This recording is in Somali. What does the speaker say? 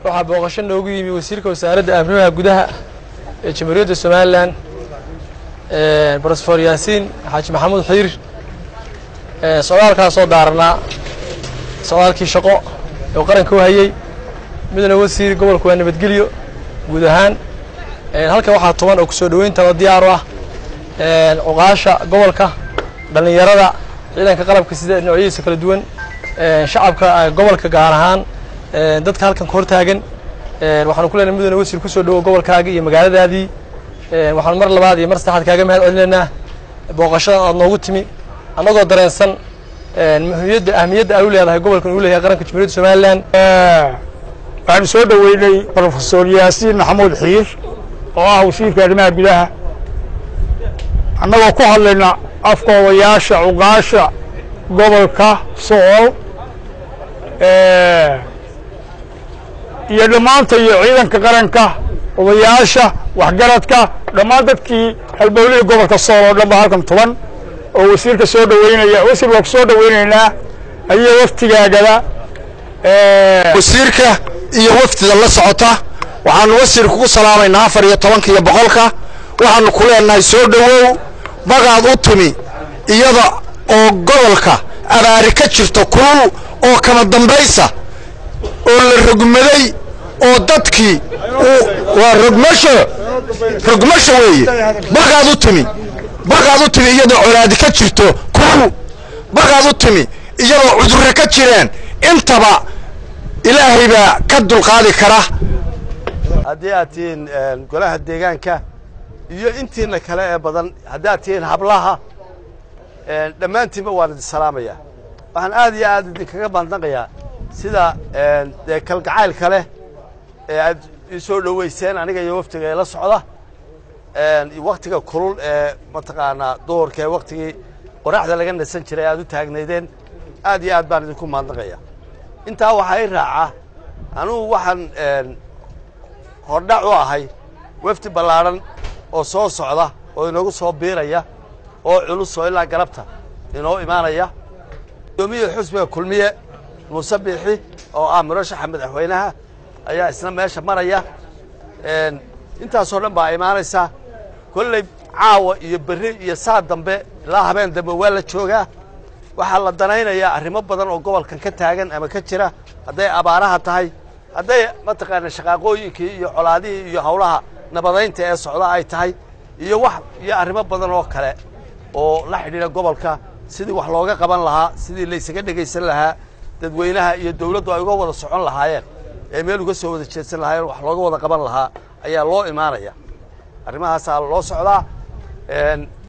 waxaa booqasho noogu yimi wasiirka wasaaradda amnimaha gudaha ee jamhuuriyadda somalilan brofesor yaasiin xaaji maxamuud xiir socdaalkaasoo daaranaa socdaalkii shaqo oo qaranka u hayey midna wasiir gobolku waa nabadgelyo guud ahaan halkan waxaa tuban oo kusoo dhoweynta diyaar u ah cuqaasha gobolka dhallinyarada ciidanka qalabka sida noocyadiisa kala duwan shacabka gobolka gaar ahaan dadka halkan ka hor taagan waxaanu ku leenahay mudane wasiir kusoo dhowo gobolkaaga iyo magaaladaadii waxaanu mar labaad iyo mar saddexaad kaaga mahad celinaynaa booqashadan aad noogu timi annagoo dareensan muhiimiyadda ahmiyadda ay u leedahay gobolkan uu leeyahay qaranka jamhuuriyadda somalilan waxaanu soo dhoweynay brofesor yaasiin maxamuud xiir oo ah wasiirka arrimaha gudaha annagoo ku hadlayna afka odayaasha cuqaasha gobolka sool iyo dhammaanta iyo ciidanka qaranka odayaasha waxgaradka dhammaan dadkii halbowlihii gobolka sool oo dhan ba halkan tuban oo wasiirka soo dhoweynaya wasiir waa ku soo dhoweynaynaa adiyo waftigaagada wasiirka iyo waftida la socota waxaanu wasiir kugu salaamaynaa afar iyo tobanka iyo boqolka waxaanu ku leenahay soo dhowow magaad u timi iyada oo gobolka abaari ka jirto kulul oo kama dambaysa oo la rogmaday oo dadkii waa rogmasho rogmasho weeye baqaad u timi baqaad u timi iyadoo colaadi ka jirto kulul baqaad u timi iyadoo cudurre ka jireen intaba ilaahay baa ka dulqaadi kara haddii aad tihiin golaha deegaanka iyo intiina kale ee badan haddii aad tihiin hablaha dhammaantiinba waan idin salaamayaa waxaan aad iyo aad idinkaga mahadnaqayaa sida dee kalgacaylka leh ee aad ii soo dhoweyseen aniga iyo waftiga ee la socda waktiga kulul ee mataqaanaa duhurka ee waktigii qoraxda laga nasan jiray aad u taagnaydeen aad iyo aad baan idinku mahadnaqaya intaa waxaa i raaca anugu waxaan hordhac u ahay wafdi ballaadhan oo soo socda oo inoogu soo biiraya oo culus oo ilaa galabta inoo imaanaya gudoomiyihii xusbiga kulmiye muuse biixi oo ah murashaxa madaxweynaha ayaa isna meesha maraya intaasoo dhan baa imaanaysa kolley caawa iyo berri iyo saa dambe ilaa habeen dambe waa la joogaa waxaa la danaynayaa arrimo badan oo gobolkan ka taagan ama ka jira hadday abaaraha tahay hadday mataqaana shaqaaqooyinkii iyo colaadihii iyo hawlaha nabadaynta ee socda ay tahay iyo wax iyo arrimo badan oo kale oo la xidhiidha gobolka sidii wax looga qaban lahaa sidii laysaga dhegaysan lahaa dadweynaha iyo dawladdu ay uga wada socon lahaayeen ee meel uga soo wada jeedsan lahaayeen wax looga wada qaban lahaa ayaa loo imaanaya arrimahaasaa loo socdaa